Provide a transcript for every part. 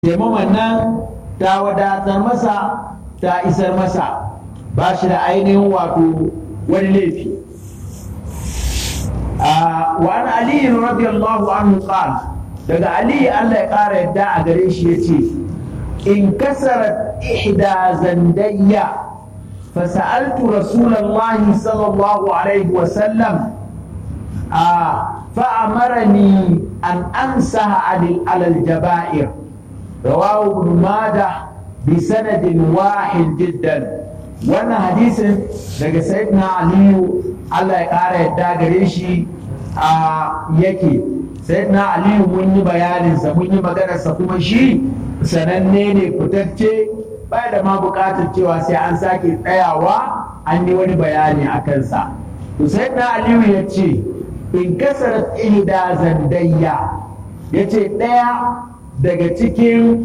taimaman nan ta wadatar masa ta isar masa ba shi da ainihin wato wani laifi وعن علي رضي الله عنه قال daga Ali Allah ya ƙara yadda a gare shi ya ce in kasarat ihda zandayya fasa'altu rasulallahi sallallahu alaihi wasallam a fa'amarani an amsaha alal jaba'ir rawahu ibn majah bi sanadin wahid jiddan wannan hadisin daga sayyidina aliyu Allah ya ƙara yadda gare shi a yake sayyidina aliyu mun yi bayaninsa mun yi maganarsa kuma shi sananne ne fitacce ba da ma buƙatar cewa sai an sake tsayawa an yi wani bayani a kansa to sayyidina aliyu ya ce in kasar ihda zandayya ya ce ɗaya daga cikin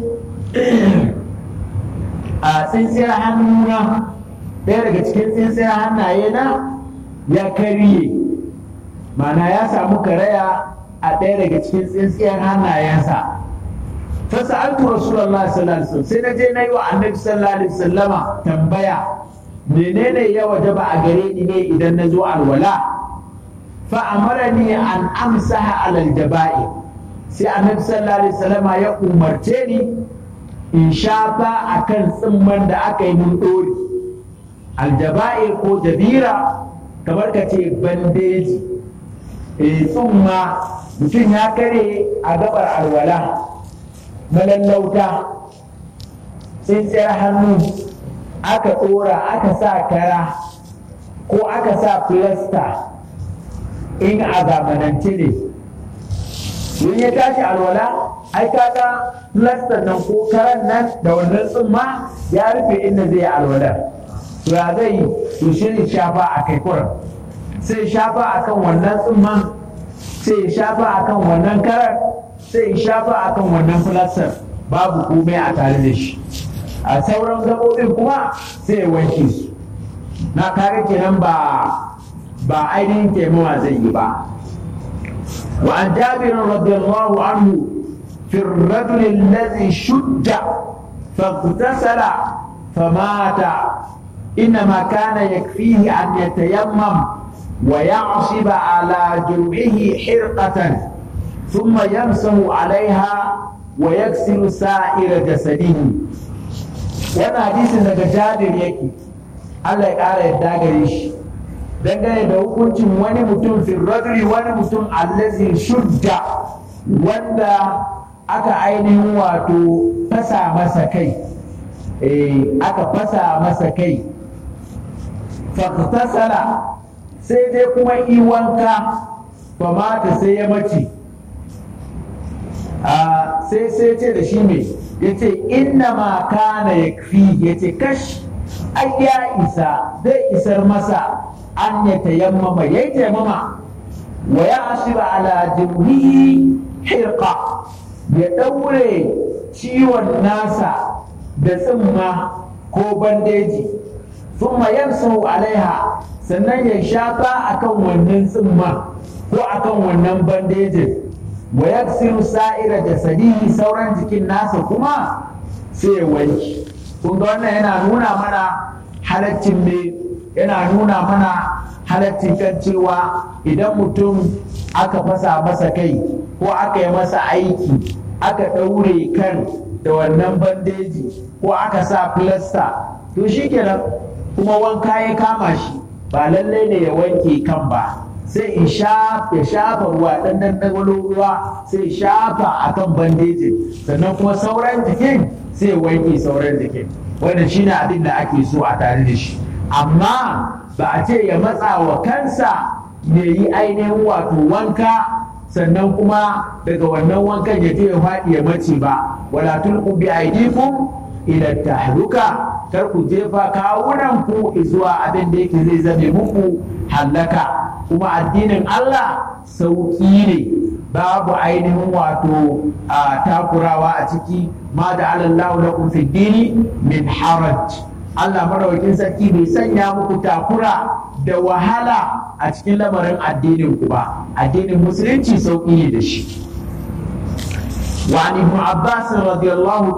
a tsintsiyar hannuna ɗaya daga cikin tsintsiyar hannaye na ya karye mana ya samu karaya a ɗaya daga cikin tsintsiyar hannayensa fasa'altu rasulullah sallallahu alaihi wasallam sai na je na yi wa annabi sallallahu alaihi wasallama tambaya menene ya wajaba a gare ni ne idan na zo alwala fa amarani an amsaha alal jaba'i sai annabi sallallahu alaihi wasallama ya umarce ni in shafa akan tsimman da aka yi mun dori aljaba'ir ko jabira kamar ka ce bandeji e tsumma mutum ya kare a gabar alwala malallauta tsintsiyar hannu aka tsora aka sa kara ko aka sa filasta in a zamanance ne in ya tashi alwala ai kaga filastar nan ko karan nan da wannan tsumma ya rufe inda zai yi alwalar ya zai to shi shafa a kai kuran sai shafa akan wannan tsumman sai shafa akan wannan karar sai shafa akan wannan filastar babu komai a tare da shi a sauran gaɓoɓin kuma sai wanke su na kare kenan ba ba ainihin taimawa zai yi ba وعن جابر رضي الله عنه في الرجل الذي شد فاغتسل فمات إنما كان يكفيه أن يتيمم ويعصب على جرحه حرقة ثم يمسه عليها ويغسل سائر جسده وانا حديث daga jabir yake Allah ya ƙara yadda gare shi dangane da hukuncin wani mutum firradri wani mutum allazi shudda wanda aka ainihin wato fasa masa kai aka fasa masa kai faktasala sai dai kuma iwanka ba mata sai ya mace sai sai ce da shi mai ya ce inna ma kana ya fi ya ce kash ai ya isa zai isar masa an ya tayammama ya yi tayammama wa ya ashiba ala jirgihi hirqa ya ɗaure ciwon nasa da tsimma ko bandeji ثم يمسح alaiha sannan ya shafa akan wannan tsimma ko akan wannan bandejin wa yaksiru sa'ira jasadihi sauran jikin nasa kuma sai ya wanki kun ga wannan yana nuna mana halaccin me yana nuna mana halaccin kan cewa idan mutum aka fasa masa kai ko aka yi masa aiki aka ɗaure kan da wannan bandeji ko aka sa filasta to shikenan kuma wanka ya kama shi ba lallai ne ya wanke kan ba sai in shafa ya shafa ruwa dan dan ruwa sai shafa akan bandejin sannan kuma sauran jikin sai wanke sauran jikin wanda shine abin da ake so a tare da shi amma ba a ce ya matsa wa kansa ya yi ainihin wato wanka sannan kuma daga wannan wankan ya je ya faɗi ya mace ba wala tulqu bi aydikum ila tahluka kar ku jefa kawunan ku zuwa abin da yake zai zame muku hallaka kuma addinin Allah sauki ne babu ainihin wato a takurawa a ciki ma da alallahu lakum fi dini min haraj Allah marawakin sarki bai sanya muku takura da wahala a cikin lamarin addinin ku ba addinin musulunci sauki ne da shi وعن ابن عباس رضي الله